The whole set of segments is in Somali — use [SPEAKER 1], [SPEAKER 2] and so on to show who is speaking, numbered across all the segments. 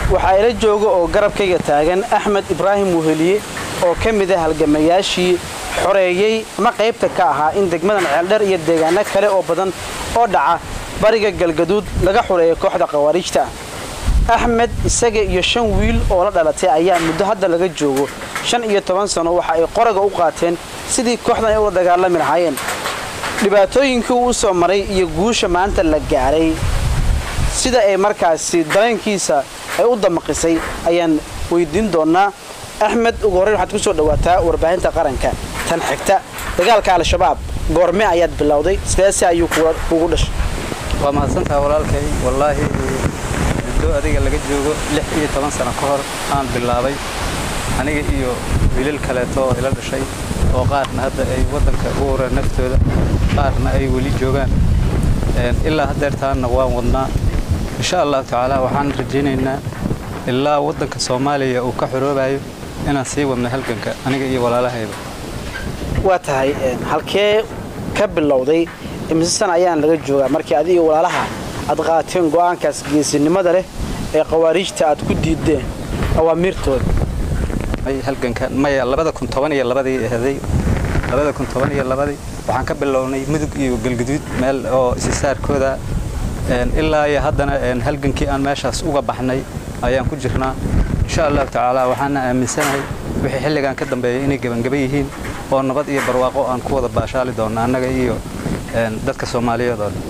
[SPEAKER 1] waxaa ila jooga oo garabkayga taagan axmed ibraahim wuheliye oo ka mid ah halgamayaashii xoreeyey ama qaybta ka ahaa in degmadan ceeldheer iyo deegaano kale oo badan oo dhaca bariga galgaduud laga xureeyo kooxda khawaariijta ah axmed isaga iyo shan wiil oo la dhalatay ayaa muddo hadda laga joogo shan iyo toban sano waxa ay qoraga u qaateen sidii kooxdan ay ula dagaalami lahaayeen dhibaatooyinkii uu u soo maray iyo guusha maanta la gaaray sida ay markaasi dareenkiisa ay u damaqisay ayaan weydiin doonaa axmed ugu horreyn waxaad ku soo dhawaataa warbaahinta qaranka tan xigta dagaalka al-shabaab goorme ayaad bilowday sideese ayuu kugu dhashay
[SPEAKER 2] waa mahadsantaha walaalkay wallaahi muddo adiga laga joogo lix iyo toban sano ka hor aan bilaabay aniga iyo wiilal kaleeto oo ila dhashay oo qaarna hadda ay waddanka u ureen naftooda qaarna ay weli joogaan ilaa haddeertaanna waan wadnaa insha allahu tacaala waxaan rajaynaynaa ilaa waddanka soomaaliya uu ka xoroobayo inaan sii wadno halganka aniga iyo walaalahayba
[SPEAKER 1] waa tahay halkee ka bilowday imise sana ayaan laga joogaa markii adi iyo walaalaha aad qaateen go'aankaas geesinimada leh ee khawaariijta aad ku diideen awaamiirtooda
[SPEAKER 2] halgankan maya labada kun toban iyo labadii ahaday labada kun toban iyo labadii waxaan ka bilownay mudug iyo galguduud meel oo isisaarkooda ilaa iyo haddana halgankii aan meeshaas uga baxnay ayaan ku jirnaa insha allahu tacaala waxaana aaminsanahay wixii xilligan ka dambeeya inay gebangaba yihiin oo nabad iyo barwaaqo aan ku wada baashaali doonno annaga iyo dadka soomaaliyeed oo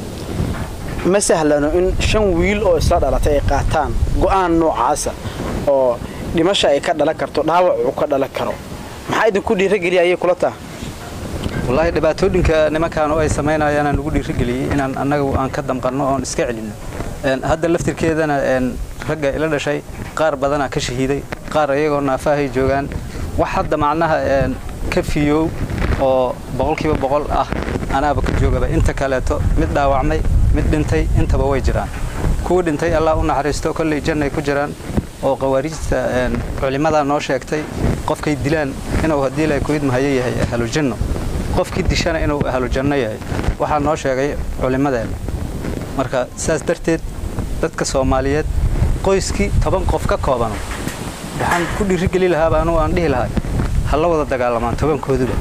[SPEAKER 2] dhan
[SPEAKER 1] ma sahlano in shan wiil oo isla dhalatay ay qaataan go'aan noocaasa oo dhimasha ay ka dhalan karto dhaawac uu ka dhalan karo maxaa idinku dhiirageliya ayay kula taha
[SPEAKER 2] wallaahi dhibaatooyinka nimankaan oo ay samaynayaanaan ugu dhiirageliyey inaan annagu aan ka damqanno oon iska celinno hadda laftirkeedana ragga ila dhashay qaar badanaa ka shahiiday qaar iyagoo naafahay joogaan wax hadda macnaha ka fiyow oo boqolkiiba boqol ah anaaba ka joogaba inta kaleeto mid dhaawacmay mid dhintay intaba way jiraan kuwa dhintay allah u naxariisto kolley jannay ku jiraan oo khawaariijta culimmadaa noo sheegtay qofkay dilaan inuu haddii la kuidmahayo yahay ahlujanno qofkii dishana inuu ahlujanno yahay waxaa noo sheegay culimmadeenna marka saas darteed dadka soomaaliyeed qoyskii toban qof ka koobano waxaan ku dhiirigeli lahaaba anugu aan dhihi lahay ha la wada dagaalamaan tobankooduba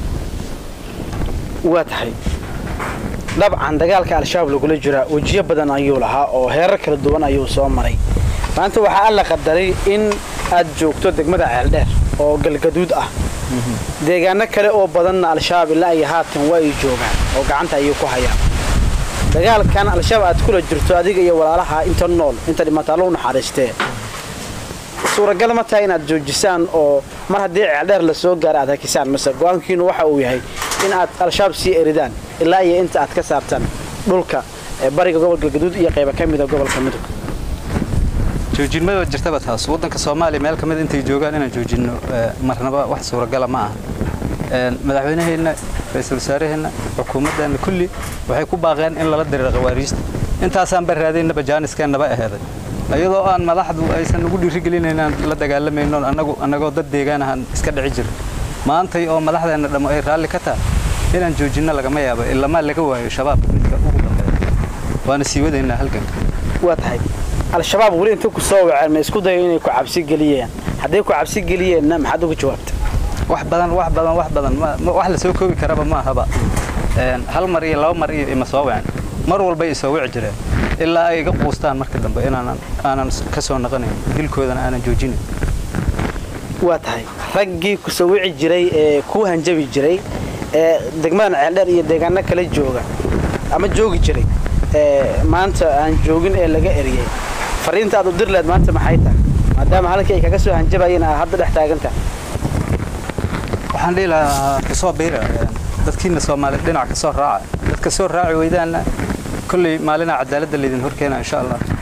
[SPEAKER 1] waa tahay dabcan dagaalka al-shabaab lagula jiraa wejiyo badan ayuu lahaa oo heerar kala duwan ayuu soo maray maanta waxaa alla qadaray in aad joogto degmada ceeldheer oo galgaduud ah deegaano kale oo badanna al-shabaab ilaa iyo haatan waa ay joogaan oo gacanta ayay ku hayaan dagaalkan al-shabaab aad kula jirto adiga iyo walaalaha inta nool inta dhimataa lou naxariistee suuragal ma tahay inaad joojisaan oo mar haddii ceeldheer la soo gaara aad hakisaan mase go-aankiinu waxa uu yahay in aad al-shabaab sii eridaan ilaa iyo inta aad ka saabtaan dhulka bariga gobolka galgaduud iyo qayba ka mida gobolka mudug
[SPEAKER 2] joojinmada jirtaba taas waddanka soomaaliya meel ka mid intay joogaan inaan joojinno marnaba wax suuragala ma aha madaxweynaheenna ra-iisul wasaaraheenna xukuumaddeenna kulli waxay ku baaqeen in lala diriiro khawaariijta intaasaan barraadaynaba jaaniskeenaba aheeday iyadoo aan madaxdu aysan ugu dhiirigelin inaan la dagaalamayno anagu annagoo dad deegaan ahaan iska dhici jiro maantay oo madaxdeenna dhammo ay raalli ka tahay inaan joojinno lagama yaabo ilamaa laga waayo shabaabka midka ugu dambeeya waana sii wadaynaa halganka
[SPEAKER 1] waa tahay al-shabaab weli inta ku soo waceen ma isku dayo inay ku cabsi geliyeen hadday ku cabsi geliyeenna maxaad uga jawaabta
[SPEAKER 2] wax badan wax badan wax badan wax la soo koobi karaba ma ahaba hal mar iyo laba mar iyo ima soo wacen mar walbay isoo wici jireen ilaa ay iga quustaan marka dambe inaanan aanan ka soo naqanayn dilkoodana aanan joojinayn
[SPEAKER 1] waa tahay raggii ku soo wici jiray ee kuu hanjabi jiray ee degmadan ceeldheer iyo deegaano kale jooga ama joogi jiray ee maanta aan joogin ee laga eriyey fariinta aad u dir leed maanta maxay tahay maadaama halkii ay kaga soo hanjabayeen aad hadda dhex taagantaha
[SPEAKER 2] waxaan dhihi lahaa kusoo biira dadkiina soomaaliya dhinac ka soo raaca dadka soo raaci weydaanna kolley maalinaa cadaaladda laydin horkeena insha allah